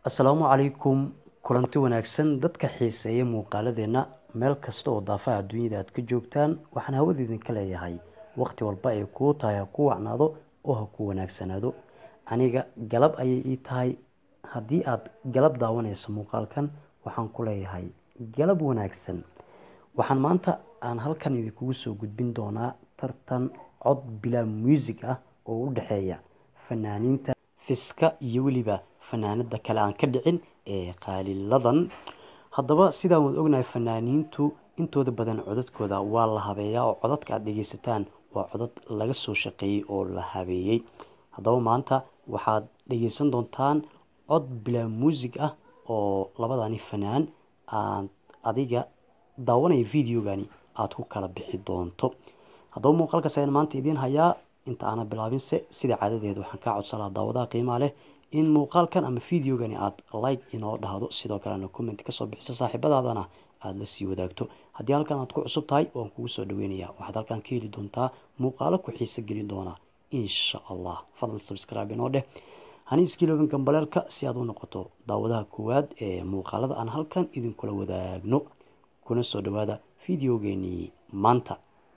asalaamu calaykum kulanti wanaagsan dadka xiiseeya muuqaaladeenna meel kasta oo daafaha adduunyada aad ka joogtaan waxaan hawada idinka leeyahay waqti walba ay kuu tahay ha ku wacnaado oo ha ku wanaagsanaado aniga galab ayay ii tahay haddii aad galab daawanayso muuqaalkan waxaan ku leeyahay galab wanaagsan waxaan maanta aan halkan idinkugu soo gudbin doonaa tartan cod bilaa muusig ah oo u dhexeeya fanaaniinta fiska iyo weliba fanaanada kale aan ka dhicin ee qaaliladan haddaba sidaan waad ognahay fanaaniintu intooda badan codadkooda waa la habeeyaa oo codadka aad dhegeysataan waa codad laga soo shaqeeyey oo la habeeyey haddaba maanta waxaad dhegeysan doontaan cod bilaa muusig ah oo labadani fanaan aad adiga daawanaya videogani aada ku kala bixi doonto haddaba muuqaalkaas ayaan maanta idiin hayaa inta aana bilaabinse sida caadadeed waxaan kaa codsan lahaa daawadaha qiimaha leh in muuqaalkan ama videogani aada like inoo dhahdo sidoo kalena comment kasoo bixiso saaxiibadaadana aada la sii wadaagto haddii halkan aad ku cusub tahay waan kugu soo dhaweynaya waxaad halkan ka heli doontaa muuqaalo ku xiiso gelin doona insha allah fadlan subscribe inoo dheh haniiskiilobin gambaleelka si aad u noqoto daawadaha koowaad ee muuqaalada aan halkan idinkula wadaagno kuna soo dhawaada videogeenii maanta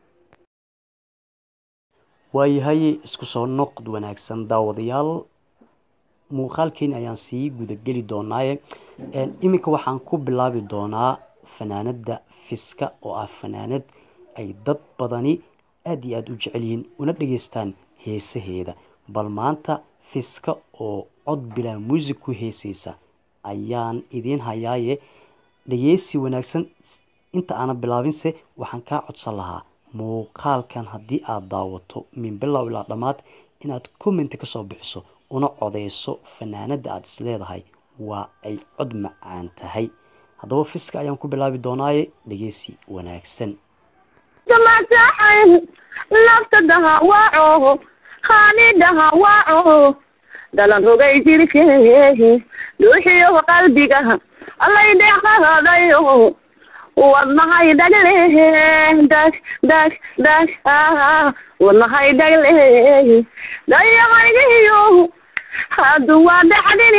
waayahay isku soo noqd wanaagsan daawadayaal muuqaalkeeni ayaan sii gudageli doonaaye iminka waxaan ku bilaabi doonaa fanaanada fiska oo ah fanaanad ay dad badani aada iyo aada u jecel yihiin una dhageystaan heesaheeda bal maanta fiska oo cod bilaa muusig ku heeseysa ayaan idiin hayaaye dhageysi wanaagsan inta aana bilaabinse waxaan kaa codsan lahaa muuqaalkan haddii aada daawato min bilow ilaa dhammaad inaad commenti kasoo bixiso una codeyso fanaanada aada is leedahay waa ay cod macaan tahay haddaba fiska ayaan ku bilaabi doonaaye dhegeysi wanaagsan naftadaha waaco haanidaha waaco dalan rogay jirkeehe dhuuxiyo qalbiga allaydheqahadayo wadnahay dhagle dag dag dag wadnahay dhagle dayahaygiyo haddu waa dhaxdine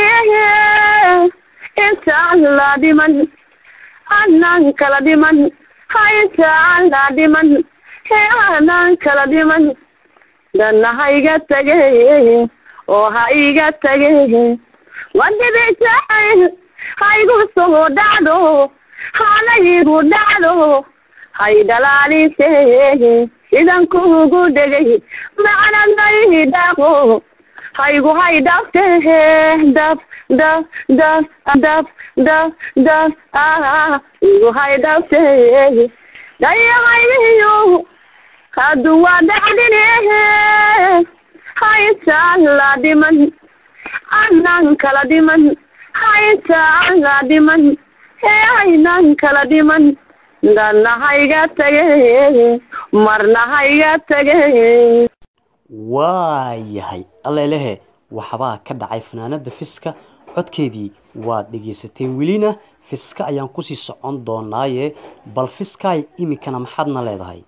intaan la dhiman anaan kala dhiman haintaan la dhiman he anaan kala dhiman danna ha iga tage oo ha iga tage wadibicjacayl ha igu soo dhacdo hana igu dhacdo hay dhalaalise sidan kugu dhegay macnadayhi dhaqo haygu hay dhabte dab dab dab dab dab dab igu hay dhabte dayahaygiyo haddu waa dhacdine haintaan la dhiman anaan kala dhiman haintaan la dhiman hee aynaan kala dhiman dadna hayga tage marna hayga tage waayahay allelehe waxbaa ka dhacay fanaanada fiska codkeedii waad dhegeysateen welina fiska ayaan kusii socon doonaaye bal fiskaay iminkana maxaadna leedahay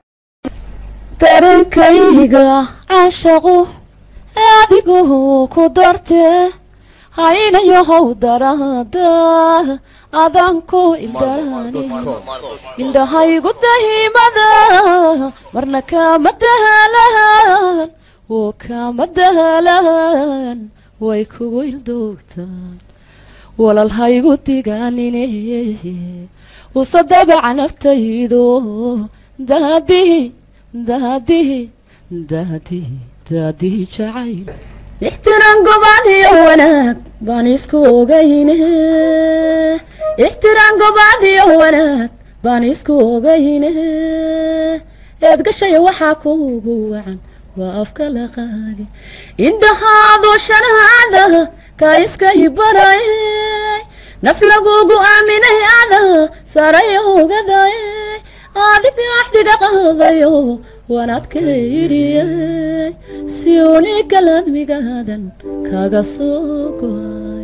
darankayga caashaqu adigoo ku darte haynayohow daraada adanku idaraani indhahaygu dahimada marna kama dahalaan oo kama dahalaan way kugu ildoogtaan walalhaygu digaanine usa dabaca naftaydo daadihi daadihi daadihi daadihi jacayl ixtiraan gobaan iyo wanaag baan isku ogayne ixtiraan gobaan iyo wanaag baan isku ogayne eed gashayo waxaa kuugu wacan waa afka laqaagi indhahaadu shanaada kaa iska hibaray naf lagugu aaminay ada saraya ogaday adiga axdiga qaadayo wanaadka iriyay si unigaladmigaadan kaga soo goay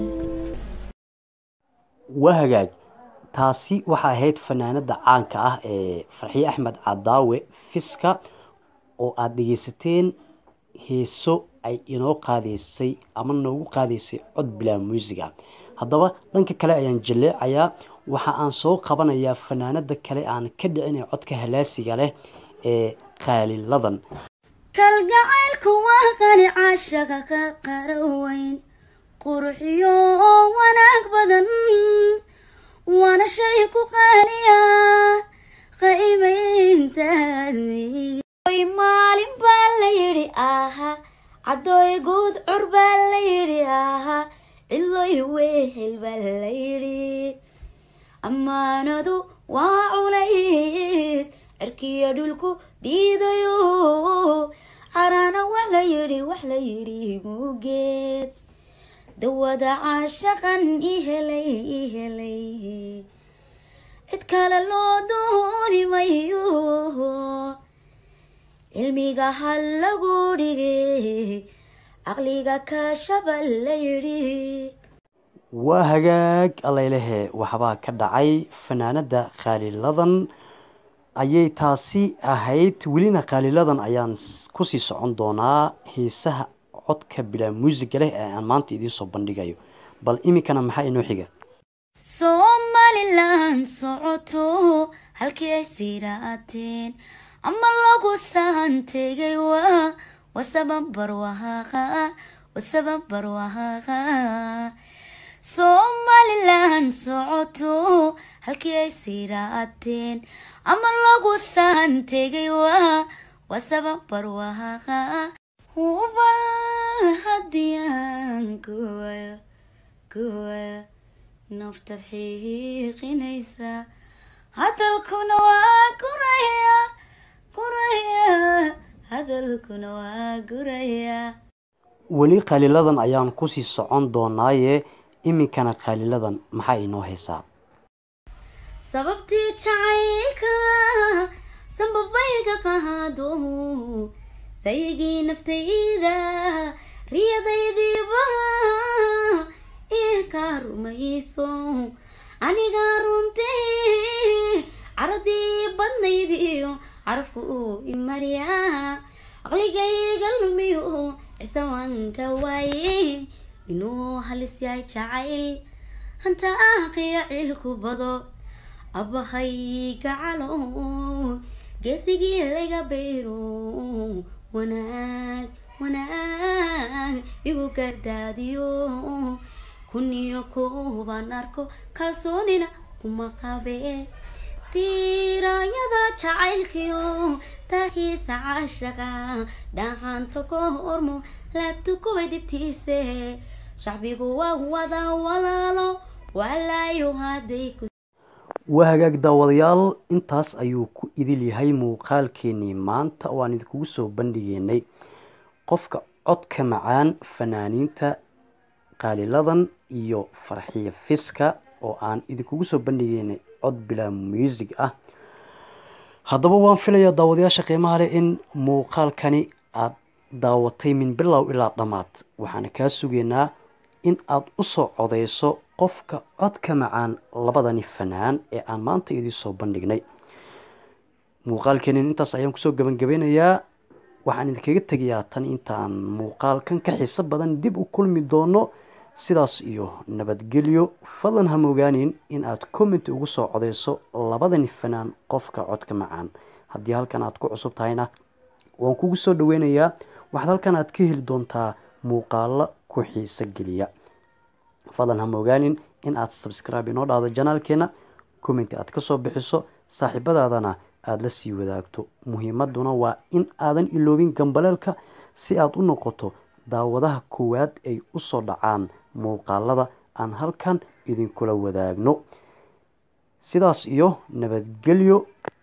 waa hagaag taasi waxaa ahayd fanaanada caanka ah ee farxiye axmed cadaawe fiska oo aada dhegeysateen heeso ay inoo qaadaysay ama noogu qaadaysay cod bilaa muusiga haddaba dhanka kale ayaan jaleecayaa waxa aan soo qabanayaa fanaanada kale aan ka dhicin ee codka halaasiga leh ee qaaliladan kalgacaylku waa qani caashaga ka qaraweyn qurxiyo wanaag badan waana shay ku qaaliya qiimayntaadwy maalin baa la yidhi aha caddooy guud cur baa la yidhi aha cidloy wehel baa la yidhi ammaanadu waa culays cirkiyo dhulku diidayo caraana wax la yidhi wax la yidhi muugeed dawada caashaqan i helay i helay cid kale loo dooni mayo cilmiga ha lagu dhigay caqliga kaashaba la yidhi waa hagaag allaylehe waxbaa ka dhacay fanaanada qaaliladan ayay taasi ahayd welina qaaliladan ayaan kusii socon doonaa heesaha codka bilaa muusiga leh ee aan maanta idiin soo bandhigayo bal iminkana maxaa inoo xiga somalilan socoto halkii ay siiraateen ama lagu sahantegay waa wasaban barwahaaqa wasaban barwahaaqa somalilan socoto halkii ay siiraateen ama lagu sahantegay waa wasaban barwahaaqa hubal hadiyaan kuwayo kuwayo naftaad xiiqinaysa hadalkuna waa guraya guraya hadalkuna waa guraya weli qaaliladan ayaan kusii socon doonaaye iminkana qaaliladan maxaa inoo haysaa sababtii jacaylka sanbabayga qaado saygii naftayda riyadaydiiba kaa rumayso anigaa runtee caradii badnaydiyo carafku uu imariyaa aqligayga lumiyo cisawaanka waaye inuu halis yahay jacayl hanta aaqiyo ciilku bado abahayga calo geesigii laga bayro wanaag wanaag igu gardaadiyo kuniyo kuubaan arko kalsoonina kuma qabe tiiraayada jacaylkiyo taahiisa caashaqa dhaxanta ka hormo laabtu kuwa dibtiise shacbigu waa wada walaalo walaayo hadday ku waa hagaag daawadayaal intaas ayuu ku idil yahay muuqaalkeenii maanta oo aan idinkugu soo bandhigeynay qofka codka macaan fanaaniinta qaaliladan iyo farxiyo fiska oo aan idinkugu soo bandhigeynay cod bilaa muusig ah haddaba waan filayaa daawadayaasha qiimaha leh in muuqaalkani aada daawatay min bilow ilaa dhammaad waxaana kaa sugaynaa in aada usoo codeyso qofka codka macaan labadani fanaan ee aan maanta idiin soo bandhignay muuqaalkeenin intaas ayaan kusoo gabangabeynayaa waxaan idinkaga tegayaa tan intaan muuqaalkan ka xiiso badan dib u kulmi doono sidaas iyo nabadgelyo fadlan ha mogaanin in aad commenti ugu soo codeyso labadani fanaan qofka codka macaan haddii halkan aad ku cusub tahayna waan kugu soo dhaweynayaa waxaad halkan aad ka heli doontaa muuqaalo ku xiiso geliya fadlan ha mogaanin in aad subscribe inoo dhahdo janaalkeena commenti aad kasoo bixiso saaxiibadaadana aada la sii wadaagto muhiimaduna waa in aadan iloobin gambaleelka si aad u noqoto daawadaha koowaad ay usoo dhacaan muuqaalada aan halkan idinkula wadaagno sidaas iyo nabadgelyo